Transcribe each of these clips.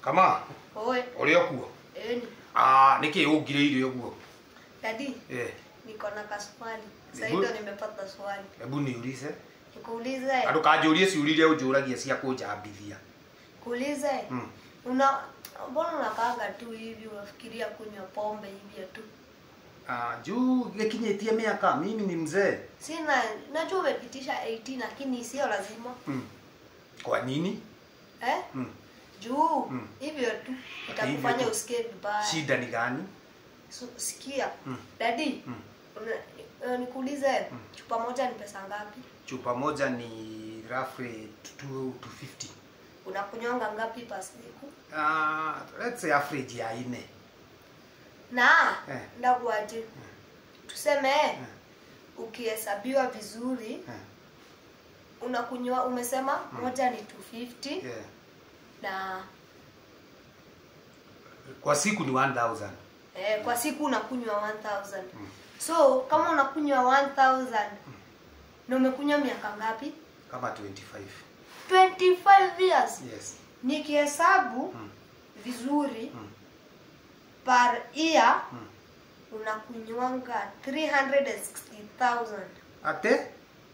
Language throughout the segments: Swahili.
kama Oe, uri okuo eni. ah niki ungiriire uguo Dadi, eh niko na kaswali. Sasa Hebu- ndio nimepata swali. hebu niulize Nikuulize, andu kanjurie ciuria unjuragia cia kunjambithia kuulize. Mm. Una mbona unakaanga tu hivi unafikiria kunywa pombe hivi tu? Ah, juu gikinyitie miaka mimi ni mzee Sina, najua umepitisha 18 lakini sio lazima. mm. kwa nini Eh? mm. Juu Mm. hivyo tu Hivyo itakufanya tu. usikie vibaya. shida ni gani So, sikia. Mm. Dadi, Mm. una- uh, nikuulize chupa moja ni pesa ngapi? chupa moja ni roughly 250 Unakunywanga ngapi per siku? uh, let's say average ya ine na Eh. ndakuaje tuseme ukihesabiwa vizuri Eh, unakunywa umesema moja ni 250 yeah. na kwa siku ni 1000 eh, kwa siku unakunywa 1000 so kama unakunywa 1000 na umekunywa miaka ngapi kama 25 25 years yes nikihesabu Mm. vizuri Mm. per year Mm. unakunywanga 360000 ate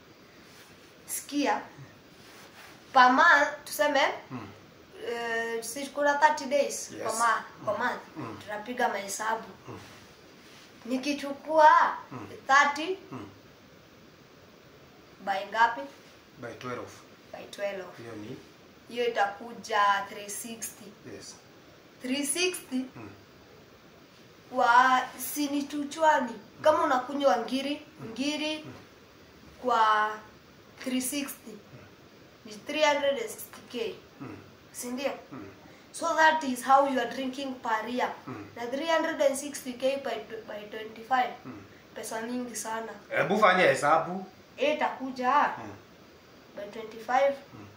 sikia per month tuseme mm. uh, si kuna 30 days Yes. kwa, ma, kwa month Mm. tunapiga mahesabu Mm. nikichukua Mm. 30 Mm. by ngapi by 12 by 12 hiyo ni hiyo itakuja 360 yes 360 mm. kwa sini tuchwani kama unakunywa ngiri ngiri kwa 360 ni 360k Mm. sindio Mm. so that is how you are drinking per year Mm. na 360k by, tw- by 25 Mm. pesa mingi sana hebu fanya hesabu Hii itakuja Mm. by 25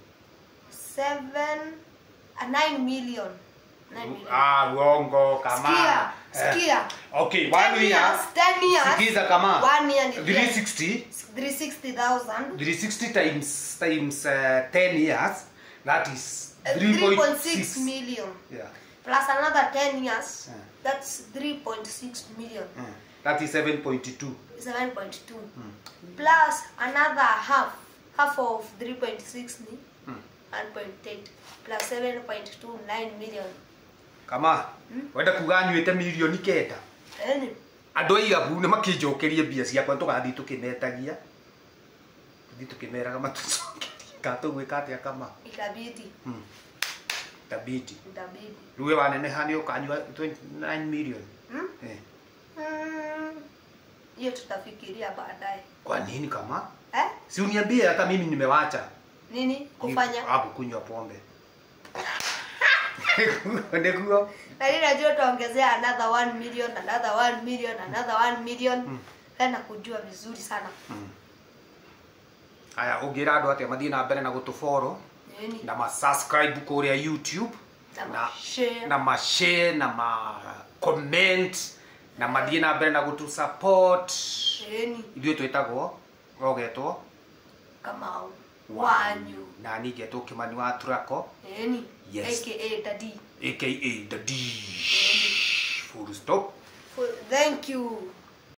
7 a 9 million 9 million ah uongo kama Sikia, Eh. sikia. okay 10 one year years, 10 years. sikiza kama One year ni 360 360,000 360 times times uh, 10 years that is uh, 3.6 3.6 million yeah plus another 10 years Yeah. that's 3.6 million Mm. that is 7.2 7.2 plus another half half of 3.6 ni Mm. 1.8 plus 7.2 9 million kama wenda kuga nyuĩte mirioni kenda yani andũ aigabu nĩ makĩnjokerie mbia ciakwa tũgathiĩ tũkĩmetagia tũthiĩ tũkĩmeraga matũcokerie katũgwĩka atĩa kama itabidi Mm. tabidi itabidi rĩu we waneneha nĩ ũkanyua 29 million Hmm? eh. Mm, hiyo tutafikiria baadaye kwa nini kama eh? si uniambie hata mimi nimewacha nini kufanya hapo kunywa pombe niguo lakini najua utaongezea another 1 million another 1 million another 1 million Mm. tena kujua vizuri sana aya ũngĩra andũ atĩa mathiĩ na mbere na gũtũboro nini na masubscribe kũrĩa youtube Na na ma-share. na mashare na ma comment na mathiĩ na mbere na gũtũ support nini ithuĩ twĩtagwo rogetwo kama wanyu na ningetwo kĩmani wa turako nini Yes. aka dadi aka the d full stop thank you